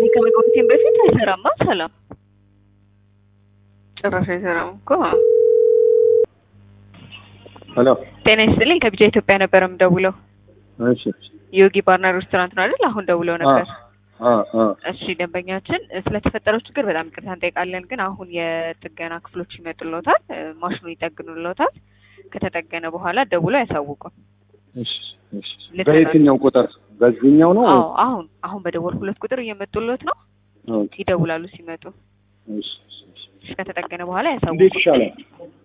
እኔ ከመግባቴም በፊት አይሰራማ። ሰላም ጭራሽ አይሰራም እኮ። ሄሎ ጤና ይስጥልኝ። ከቢጃ ኢትዮጵያ ነበር የምደውለው። እሺ ዮጊ ባርና ሬስቶራንት ነው አይደል? አሁን ደውለው ነበር። አ አ እሺ ደንበኛችን ስለተፈጠረው ችግር በጣም ይቅርታ እንጠይቃለን። ግን አሁን የጥገና ክፍሎች ይመጡልዎታል፣ ማሽኑ ይጠግኑልዎታል። ከተጠገነ በኋላ ደውለው ያሳውቁን። እሺ እሺ በየትኛው ቁጥር በዚህኛው ነው? አዎ አሁን አሁን በደወልኩለት ቁጥር እየመጡልዎት ነው። ኦኬ ይደውላሉ ሲመጡ። እሺ እሺ እሺ ከተጠገነ በኋላ ያሳውቁን። እንዴት ይሻላል?